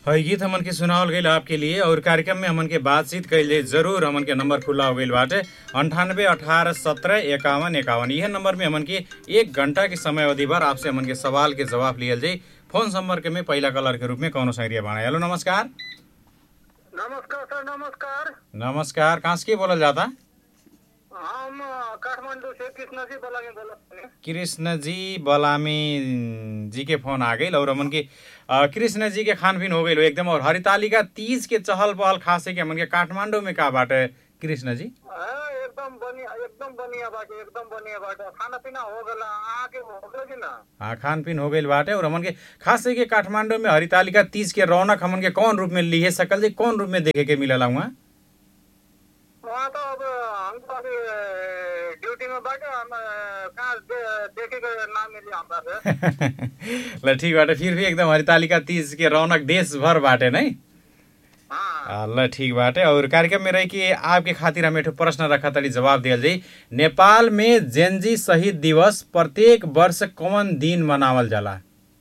हई गीत हमन के सुनावल गईल आपके लिए और कार्यक्रम में हमन के बातचीत कैले जरूर हमन के नंबर खुला हो गईल बाटे अंठानबे अठारह सत्रह इक्यावन इक्यावन यह नंबर में हमन के एक घंटा के समय अवधि भर आपसे हमन के सवाल के जवाब लियल जाई फोन संपर्क में पहला कलर के रूप में कौनो संग्रिया बाणा हेलो नमस्कार नमस्कार सर नमस्कार नमस्कार कहाँ से के बोलल जाता हम काठमाडौँ से कृष्ण जी बोला बोला कृष्ण जी बलामी जी के फोन आ गई और हमन के अ, कृष्ण जी के खान पीन हो गई एकदम और हरितालिका तीज के चहल पहल खासे के हमन के काठमांडू में का बाटे कृष्ण जी एकदम बढ़िया एकदम बढ़िया बाटे एकदम बढ़िया बाटे खाना पीना हो गला आके हो गल कि ना हाँ खान पीन हो गई बाटे और हमन के खासे के काठमांडू में हरितालिका तीज के रौनक हमन के कौन रूप में लिए सकल जी कौन रूप में देखे के मिलला वहाँ वहाँ तो अब हम तो अभी ड्यूटी में बाटे हम अ, कहाँ दे, देखे के नाम मिली हमरा से ल ठीक बाटे फिर भी एकदम हरितालिका तीज के रौनक देश भर बाटे नहीं हाँ ल ठीक बाटे और कार्यक्रम में रही कि आपके खातिर हम एठो प्रश्न रखा तली जवाब दियल जाई नेपाल में जेनजी शहीद दिवस प्रत्येक वर्ष कौन दिन मनावल जाला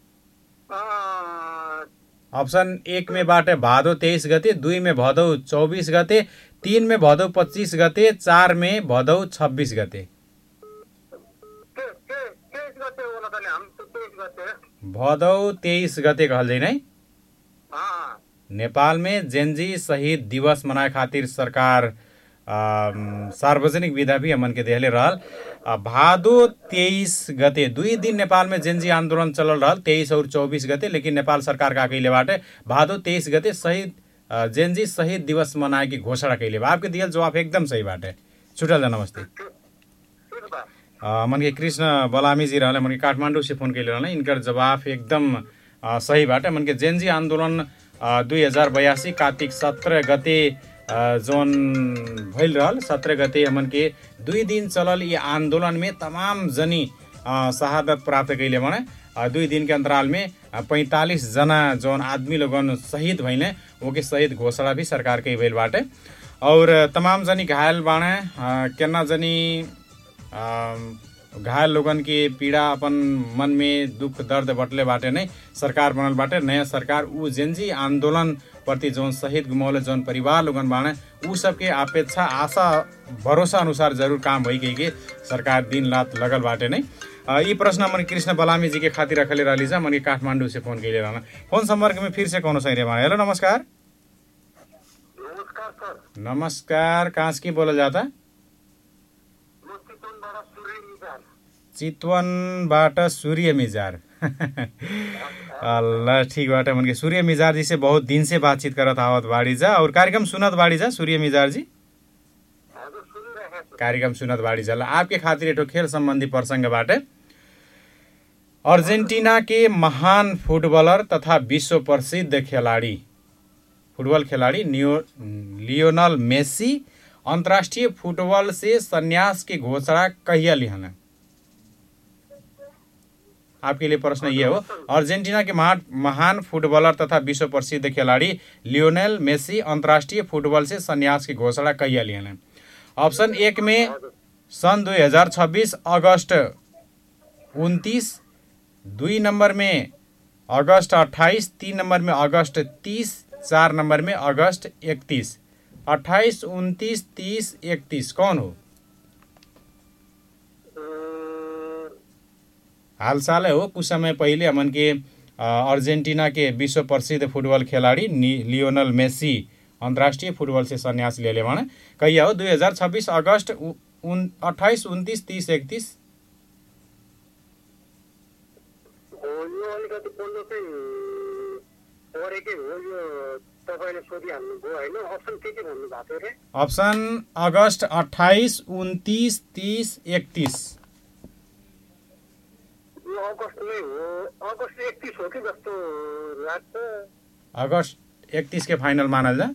अ, ऑप्शन एक में बाटे भादो तेइस गते दुई में भदौ चौबिस गते तीन में भदौ पच्चिस गते चार में भदौ छब्बिस गते के के तेइस गते होला तनी हम तो तेइस गते भदौ तेइस गते कहल जाइ नै हाँ नेपाल में जेनजी शहीद दिवस मनाए खातिर सरकार अम, सार्वजनिक विधा भी हमन के देहले रहल अ, भादो तेइस गते दुई दिन नेपाल में जेनजी आंदोलन चलल रहल तेइस और चौबीस गते लेकिन नेपाल सरकार का कैले बाटे भादो तेइस गते शहीद अ, जेनजी शहीद दिवस मनाए की घोषणा कैले बा आपके दियल जवाब एकदम सही बाटे छुटल जा नमस्ते ठीक बा अ, मन के कृष्ण बलामी जी रहले मन के काठमाडौँ से फोन कैले रहले इनकर जवाब एकदम अ, सही बाटे मन के जेनजी आन्दोलन दुई हजार बयासी कार्तिक सत्रह गते अ, जौन भइल रहल सत्रह गते हमन के दुई दिन चलल ये आन्दोलन में तमाम जनी अ, शहादत प्राप्त कैले भने अ, दुई दिन के अंतराल में पैंतालीस जना जौन आदमी लोगन शहीद भइले ओके शहीद घोषणा भी सरकार के भइल बाटे और तमाम जनी घायल बाणे अ, केना जनी अम, घायल लोगन के पीड़ा अपन मन में दुख दर्द बटले बाटे नै सरकार बनल बाटे नयाँ सरकार ऊ जेनजी आंदोलन प्रति जौन शहीद गुमौले जौन परिवार लोगन बाणे ऊ सबके अपेक्षा आशा भरोसा अनुसार जरूर काम भइ गई के सरकार दिन रात लगल बाटे नै अ, यी प्रश्न मन कृष्ण बलामी जी के खातिर रखले रहली जा मन काठमाडौँ से फोन कैले रहना फोन संपर्क में फिर से कौनो सही रहे हेलो नमस्कार नमस्कार सर नमस्कार कहाँ से के बोलल जाता म चितवनबाट सूर्य निजाल चितवनबाट सूर्य मिजार ल ठीक बाटे मन के सूर्य मिजार जी से बहुत दिन से बातचीत करत आवत बाड़ी जा और कार्यक्रम सुनत बाड़ी जा सूर्य मिजार जी हजुर सुनिरहेको छु कार्यक्रम सुनत बाड़ी जा ल आपके खातिर एठो खेल संबंधी प्रसंग बाटे अर्जेंटीना के महान फुटबलर तथा विश्व प्रसिद्ध खिलाड़ी फुटबॉल खिलाड़ी नियो लियोनल मेसी अंतर्राष्ट्रीय फुटबॉल से संन्यास की घोषणा कहिया लिहन आपके लिए प्रश्न ये हो अर्जेंटीना के महान महान फुटबॉलर तथा विश्व प्रसिद्ध खिलाड़ी लियोनेल मेसी अंतर्राष्ट्रीय फुटबॉल से संन्यास की घोषणा कहिया लिहन ऑप्शन एक में सन 2026 अगस्त 29 दुई नंबर में अगस्त 28 तीन नंबर में अगस्त 30 चार नंबर में अगस्त 31 28 29 30 31 कौन हो अ, हाल साल हो कुछ समय पहिले हमन के अ, अर्जेंटीना के विश्व प्रसिद्ध फुटबॉल खिलाड़ी नि- लियोनल मेसी अंतर्राष्ट्रीय फुटबॉल से संन्यास ले ले भने कहिया हो दुई हजार छब्बिस अगस्त उ- उन अठाइस उन्तिस तिस एकतिस हो यो अलिकति बोल्नु चाहिँ परेकै हो यो तपाईँले सोधिहाल्नुभयो होइन अप्सन के के भन्नु भएको थियो अरे अप्सन अगस्त अठाइस उन्तिस तिस एकतिस यो अगस्तमै हो अगस्त एकतिस हो कि जस्तो लाग्छ अगस्त एकतिस के फाइनल मानल जा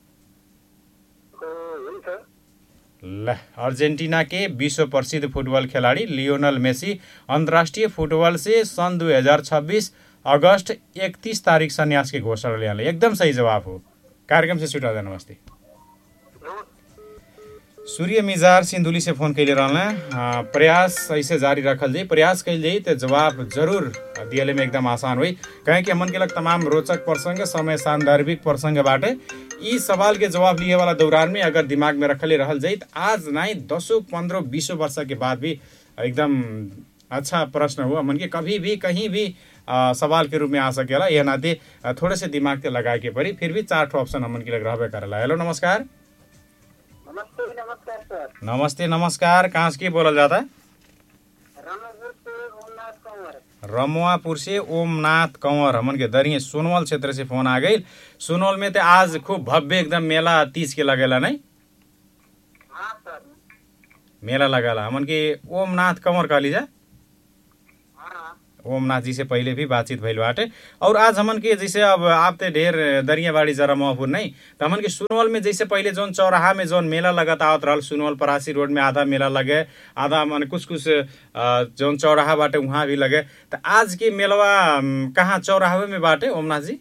अ, हुन्छ ल अर्जेंटीना के विश्व प्रसिद्ध फुटबॉल खिलाड़ी लियोनल मेसी अंतर्राष्ट्रीय फुटबॉल से सन 2026 अगस्त 31 तारीख संन्यास की घोषणा लिया एकदम सही जवाब हो कार्यक्रम से छुटा दें नमस्ते सूर्य मिजार सिंधुली से फोन कैले रहना आ, प्रयास ऐसे जारी रखल जाई प्रयास कैल जाई तो जवाब जरूर दियले में एकदम आसान हुई कहें कि हमन के लग तमाम रोचक प्रसंग समय सान्दर्भिक प्रसंग बाटे ई सवाल के जवाब लिए वाला दौरान में अगर दिमाग में रखले रहल जाई तो आज नहीं दसों पंद्रह बीसों वर्ष के बाद भी एकदम अच्छा प्रश्न हो हमन के कभी भी कहीं भी आ, सवाल के रूप में आ सकेला यह नाते आ, थोड़े से दिमाग के लगाए के पड़ी फिर भी चार ठो ऑप्शन हमन के लग रहबे करेला हेलो नमस्कार नमस्ते नमस्कार सर नमस्ते नमस्कार कहाँ से के बोलल जाता रामपुर से ओमनाथ कंवर रमुआपुर से ओमनाथ कंवर हमन के दरिये सोनवल क्षेत्र से फोन आ गई सोनवल में तो आज खूब भव्य एकदम मेला तीज के लगेला नहीं हाँ सर मेला लगेला हमन के ओमनाथ कंवर कहली जा हाँ ओमनाथ जी से पहले भी बातचीत भइल बाटे और आज हमन के जैसे अब आप ते ढेर दरियाबाड़ी जरा महपुर नहीं तो हमन के सुनवल में जैसे पहले जौन चौराहा में जौन मेला लगत आवत रहल सुनवल परासी रोड में आधा मेला लगे आधा मन कुछ कुछ अ, जौन चौराहा बाटे वहाँ भी लगे तो आज के मेलवा अम, कहाँ चौराहे में बाटे ओमनाथ जी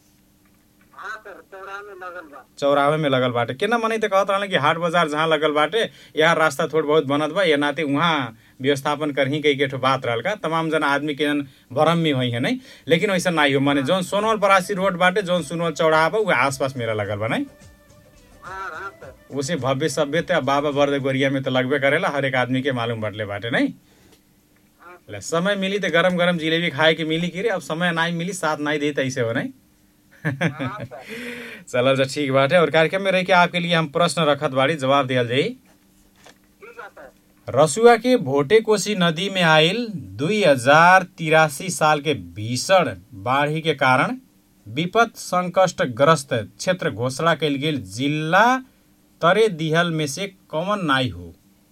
हाँ सर चौराहा में लगल बा चौराहे में लगल बाटे केना मने त कहत रहले कि हाट बाजार जहाँ लगल बाटे यहाँ रास्ता थोड़ बहुत बनत बा ये नाते वहाँ व्यवस्थापन करही कई के ठो बात रहल का तमाम जना आदमी के जन भरम में हुई है नहीं लेकिन वैसा नहीं हो माने जौन सोनवल परासी रोड बाटे जौन सोनवल चौराहा बा वह आसपास मेला लगल बा नहीं हाँ हाँ सर उसे भव्य सभ्य त बाबा बर्द गोरिया में तो लगबे करेला हर एक आदमी के मालूम बटले बाटे नहीं हाँ ले समय मिली तो गरम गरम जिलेबी खाए के मिली कि रे अब समय नहीं मिली साथ नहीं दे ऐसे हो नहीं हाँ सर चलल जा ठीक बाटे और कार्यक्रम में रह के आपके लिए हम प्रश्न रखत बाड़ी जवाब दियल जाई ठीक है सर रसुआ के भोटे कोसी नदी में आयल दुई हजार तिरासी साल के भीषण बाढ़ी के कारण विपद संकटग्रस्त क्षेत्र घोषणा कयल गेल जिला तरे दिहल में से कौन नाई हो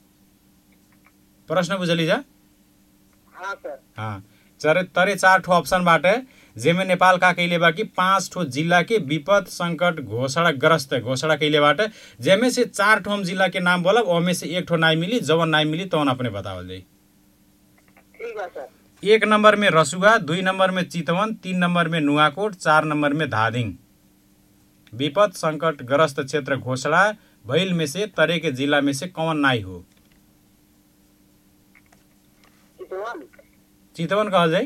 प्रश्न बुझली जा हाँ सर हाँ चरे तरे चार ठो ऑप्शन बाटे जेमे नेपाल का कैले बा कि पाँच ठो जिला के विपद संकट घोषणाग्रस्त घोषणा कैले बाटे जेमे से चार ठो हम जिला के नाम बोलब ओमे से एक ठो नाई मिली जवन नाई मिली तवन अपने बतावल जाई ठीक है सर एक नंबर में रसुआ दुई नंबर में चितवन तीन नंबर में नुवाकोट चार नंबर में धादिङ विपद संकटग्रस्त क्षेत्र घोषणा भइल में से तरे के जिला में से कौन नाई हो चितवन चितवन कहल जाई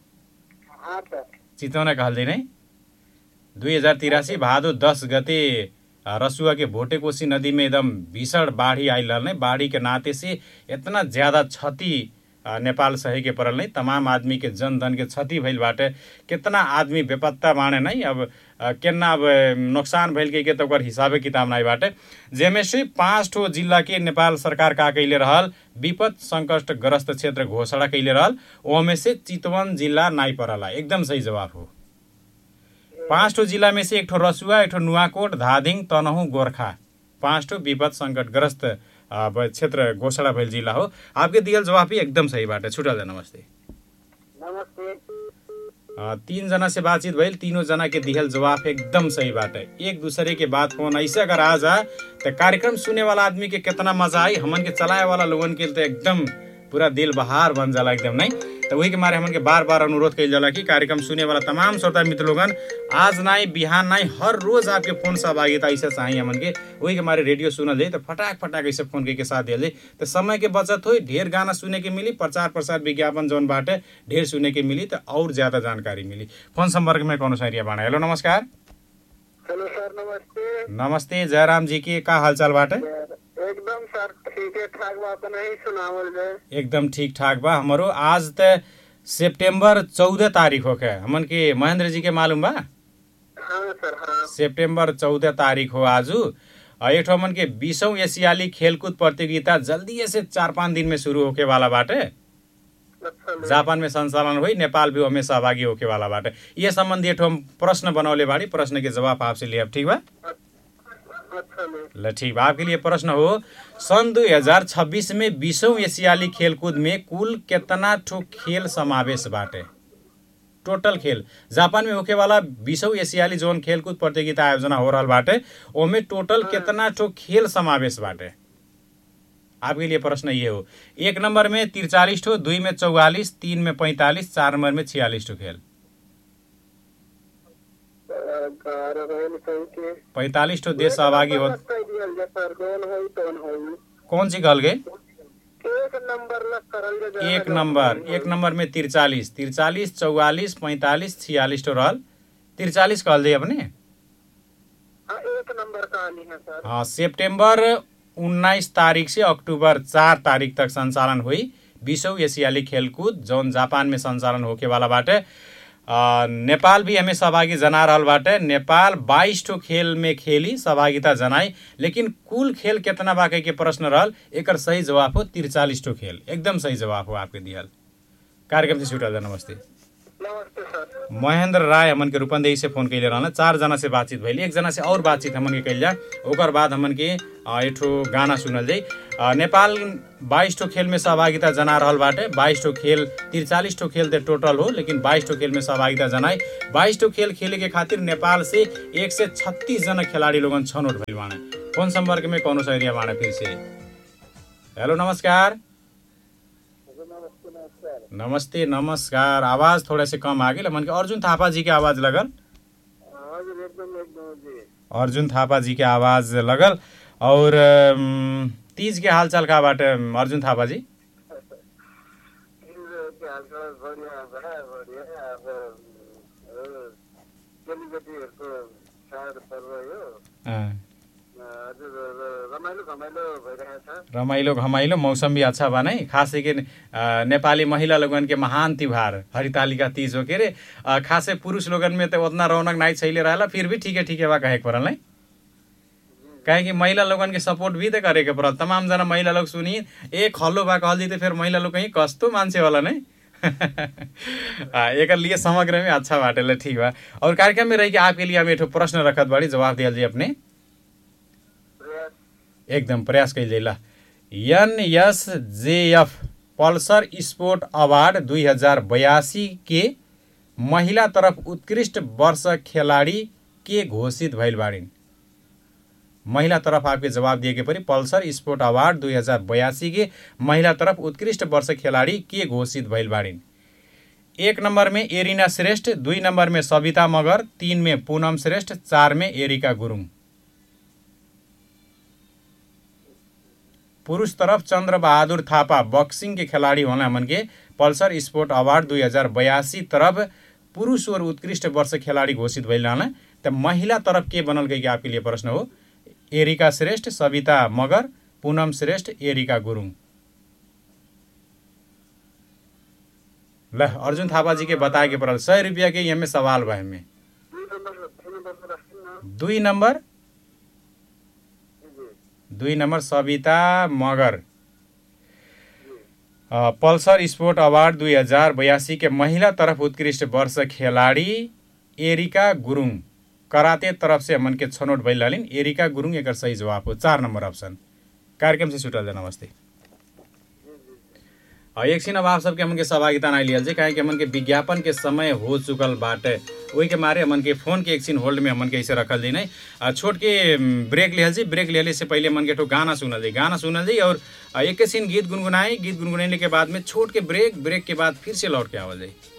हाँ सर चितवन कहल जाई नहीं दुई हजार तिरासी भादो दस गते अ, रसुआ के भोटे कोसी नदी में एकदम भीषण बाढ़ी आइल रहल नहीं बाढ़ी के नाते से इतना ज्यादा क्षति अ, नेपाल सहे के पड़ल नहीं तमाम आदमी के जन धन के क्षति भइल बाटे कितना आदमी बेपत्ता बाणे नहीं अब अ, केना अब अ, नुकसान भइल के, के तो ओकर हिसाबे किताब नहीं बाटे जेमे से पाँच ठो जिला के नेपाल सरकार का कैले रहल विपद संकटग्रस्त क्षेत्र घोषणा कैले रहल ओमे से चितवन जिला नाई परला एकदम सही जवाब हो पाँच ठो जिला में से एक ठो रसुआ एक ठो नुवाकोट धादिङ तनहु गोर्खा पाँच ठो विपद संकटग्रस्त अब क्षेत्र घोषणा भइल जिला हो आपके दियल जवाब भी एकदम सही बाटे छुटल जा नमस्ते नमस्ते अ, तीन जना से बातचीत भइल तीनों जना के दिहल जवाब एकदम सही बाटे एक दूसरे के बात फोन ऐसे अगर आ जा तो कार्यक्रम सुने वाला आदमी के कितना मजा आई हमन के चलाए वाला लोगन के तो एकदम पूरा दिल बहार बन जाला एकदम नहीं तो वही के मारे हमन के बार बार अनुरोध कइल जाला कि कार्यक्रम सुने वाला तमाम श्रोता मित्र लोगन आज नाई बिहान नाई हर रोज आपके फोन सहभागिता ऐसे चाहिए हमन के वही के मारे रेडियो सुनल जाए तो फटाक फटाक ऐसे फोन के साथ दियल जाए तो समय के बचत हो ढेर गाना सुने के मिली प्रचार प्रसार विज्ञापन जौन बाटे ढेर सुने के मिली तो और ज्यादा जानकारी मिली फोन संपर्क में कौन सारिया बाणा हेलो नमस्कार हेलो सर नमस्ते नमस्ते जयराम जी के का हालचाल बाटे एकदम सर ठीक है ठाक बात नहीं सुनावल जाए एकदम ठीक ठाक बा हमारो आज त सितंबर चौदह तारीख होके हमन के महेंद्र जी के मालूम बा हाँ सर हाँ सितंबर चौदह तारीख हो आजू अ, एक ठो हमन के बीसौं एशियाली खेलकूद प्रतियोगिता जल्दी से चार पाँच दिन में शुरू होके वाला बाटे अच्छा ले। जापान में संचालन हुई नेपाल भी ओमे सहभागी होके वाला बाटे ये संबंधी एक ठो हम प्रश्न बनौले बाड़ी प्रश्न के जवाब आपसे लिए ठीक बा अच्छा ले। ल ठीक बा आपके लिए प्रश्न हो सन 2026 में बीसौं एशियाली खेलकूद में कुल कितना ठो खेल समावेश बाटे टोटल खेल जापान में होके वाला बीसौं एशियाली जोन खेलकूद प्रतियोगिता आयोजना हो रहल बाटे ओमे टोटल कितना ठो खेल समावेश बाटे आपके लिए प्रश्न ये हो एक नंबर में तिरचालीस ठो दुई में चौवालीस तीन में पैंतालीस चार नंबर में छियालीस ठो खेल ग्यारह रहल कहीं के पैंतालीस ठो देश सहभागी हो कह दियल जा सर कौन होई कौन होई कौन सी कहल गई एक नंबर ला करल जा जहाँ एक जहाँ नंबर होई। एक नंबर में तिरचालीस तिरचालीस चौवालीस पैंतालीस छियालीस तो रहल तिरचालीस कहल जाइए अपने हाँ एक नंबर कहानी है सर हाँ सितंबर उन्नाइस तारीख से अक्टूबर चार तारीख तक संचालन हुई बीसौँ एशियाली खेलकूद जौन जापान में संचालन होके वाला बाटे आ, नेपाल भी हमें सहभागी जना रहल बाटे नेपाल बाईस ठो खेल में खेली सहभागिता जनाई लेकिन कुल खेल कितना बाकी के प्रश्न रहल एकर सही जवाब हो तिरचालीस ठो खेल एकदम सही जवाब हो आपके दियल कार्यक्रम से छुटल जा नमस्ते नमस्ते सर महेंद्र राय हमन के रूपंदेही से फोन कैले रहना चार जना से बातचीत भइल एक जना से और बातचीत हमन के कैल जा ओकर बाद हमन के अ, एक ठो गाना सुनल जाई अ, नेपाल बाईस ठो खेल में सहभागिता जना रहल बाटे बाईस ठो खेल तिरचालीस ठो खेल ते टोटल हो लेकिन बाईस ठो खेल में सहभागिता जनाई बाईस ठो खेल खेले के खातिर नेपाल से एक से छत्तीस जना खिलाड़ी लोगन छनौट भइल बाने फोन संपर्क में कौनो सा एरिया बाने फिर से हेलो नमस्कार नमस्ते नमस्कार नमस्ते नमस्कार आवाज थोड़ा से कम आ गई मन के अर्जुन थापा जी के आवाज लगल हजुर एकदम एकदम जी अर्जुन थापा जी के आवाज लगल और अम, तीज के हालचाल का बाटे अम, अर्जुन थापा जी के हालचाल बढ़िया बड़ा बढ़िया अब अ, चेलीबेटीहरूको चाड पर्व यो अँ, हजुर र- रमाइलो घमाइलो भइरहेछ रमाइलो घमाइलो मौसम भी अच्छा बा नहीं खास के अ, नेपाली महिला लोगन के महान त्योहार हरितालिका तीज हो के रे अ, खासे पुरुष लोगन में तो उतना रौनक नहीं छैले रहेला फिर भी ठीक है ठीक है बा कहे के परल नहीं काहे कि महिला लोगन के सपोर्ट भी तो करे के परल तमाम जना महिला लोग सुनी एक हल्लो बा कहल दी तो फिर महिला लोग कहीं कस्तो मान्छे वाला नहीं आ, एकर लिए समग्र में अच्छा बाटे ठीक बा और कार्यक्रम में रही कि आपके लिए हम एक ठो प्रश्न रखत बाड़ी जवाब दियल जी अपने प्रयास एकदम प्रयास कैल जाला N S J F Pulsar sport award दुई हजार बयासी के महिला तरफ उत्कृष्ट वर्ष खिलाड़ी के घोषित भइल बाड़िन् महिला तरफ आपके जवाब दिए के परी पल्सर स्पोर्ट अवार्ड दुई हजार बयासी के महिला तरफ उत्कृष्ट वर्ष खिलाड़ी के घोषित भइल बाड़िन् एक नंबर में एरिना श्रेष्ठ दुई नंबर में सविता मगर तीन में पूनम श्रेष्ठ चार में एरिका गुरुङ पुरुष तरफ चंद्र बहादुर थापा बॉक्सिंग के खिलाड़ी होना मन के पल्सर स्पोर्ट अवार्ड दुई हजार बयासी तरफ पुरुष और उत्कृष्ट वर्ष खिलाड़ी घोषित भइल रहना त महिला तरफ के बनल गई कि आपके लिए प्रश्न हो एरिका श्रेष्ठ सविता मगर पूनम श्रेष्ठ एरिका गुरुङ ल अर्जुन थापा जी के बताए के परल सय रुपियाँ के यमे सवाल बा हमें दुई नम्बर दुई नम्बर राख्छु न दुई नंबर जी दुई नंबर सविता मगर अ, पल्सर स्पोर्ट अवार्ड दुई हजार बयासी के महिला तरफ उत्कृष्ट वर्ष खिलाड़ी एरिका गुरुङ कराते तरफ से हमन के छनौट भइल रहलिन एरिका गुरुङ एकर सही जवाब हो चार नंबर ऑप्शन कार्यक्रम से छुटल जा नमस्ते अ, एकछिन अब आप सबके हमन के सहभागिता नहीं लियल काहे कि हमन के विज्ञापन के समय हो चुकल बाटे वही के मारे हमन के फोन के एकछिन होल्ड में हमन के ऐसे रखल दी नहीं अ, छोट के म, ब्रेक लिहल जी ब्रेक लेले से पहले हमन के ठो गाना सुनल जी गाना सुनल जी और अ, एक सीन गीत गुनगुनाई गीत गुनगुनाने के बाद में छोट के ब्रेक ब्रेक के बाद फिर से लौट के आवल जाई